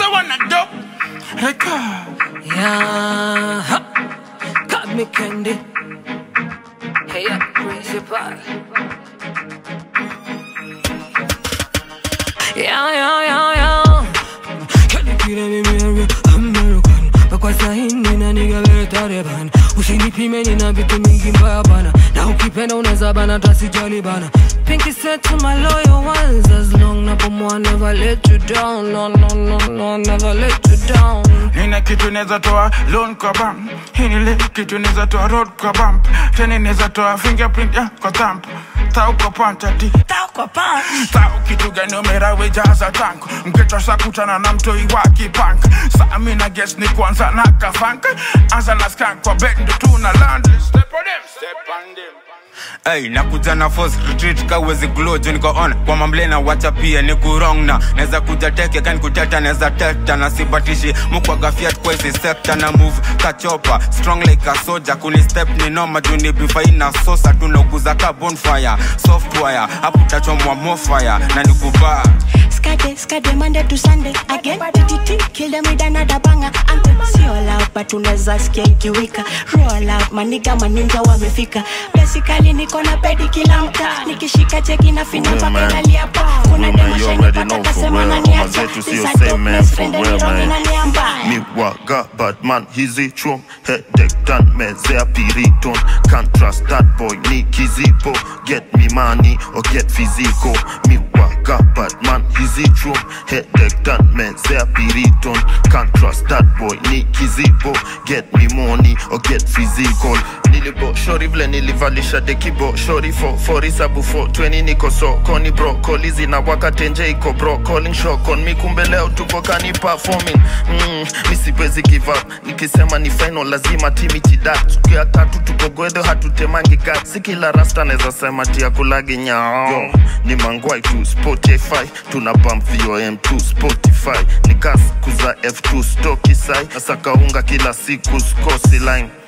the one that dope. Hey, God. Yeah, ha. got me candy. Hey, yeah, principal. Yeah, yeah, yeah, yeah. Can you kill me, Mary? American. Kwa sahi nina nigga vile Taliban Usinipime nina vitu mingi mbaya bana Na ukipenda unaweza bana tasijali bana Pinky said to my loyal ones As long napumua never let you down No, no, no, no, never let you down Nina kitu neza toa loan kwa bank Hii ni le kitu neza toa road kwa bump Tena neza toa fingerprint ya kwa thumb Tau kwa panta ti Tau kwa pant Tau kitu gani umera wejaza tank Mkecho sa kutana na mtoi wa kipank Saa mina guess ni kwanza na kafank Anza na skank kwa bed ndo tuna land Step on them, step on them Hey, nakuja na force retreat kawezi glow juu niko on kwa mamble na wacha pia ni kurong na naweza kuja teke kani kuteta naweza teta na sibatishi mukwaga fiat kwa hizi sector na move kachopa strong like a soldier kuni step ni noma juu ni bifai na sosa tunakuza ka bonfire software hapo tachomwa more fire na nikubaa Skade, skade, Monday to Sunday again. TTT, kill them with another banger. Anthem, si all out, but unaweza sikia ikiwika. Roll out, maniga maninja wamefika. Basically niko na pedi kila mtaa. Nikishika cheki na finya Yeah, mpaka man. inalia pa. Kuna Women, demo you shiny already pata know for kasema real. naniacha. Mama zetu sio This a same dope man place, for friend, real, ni wrong man. inalia mbaya. Mi waga bad man hizi chum Headache done mezea piriton Can't trust that boy ni kizipo Get me money or get physical Mi waga bad man hizi chum Headache done mezea piriton Can't trust that boy ni kizipo Get me money or get physical Nilibo shori vile nilivalisha dekibo Shori for for isabu for 20 niko sokoni bro Kolizi na wakatenje iko bro Calling shock on mi kumbe leo tuko kani performing mm, mi siwezi give up nikisema ni final lazima timi chidat siku ya tatu tuko gwedo hatutemangi gat si kila rasta naweza sema tia kulagi nyao Yo, ni mangwai tu spotify tuna bump vom tu spotify nikas kuza f2 stoki sai nasaka unga kila siku skosi line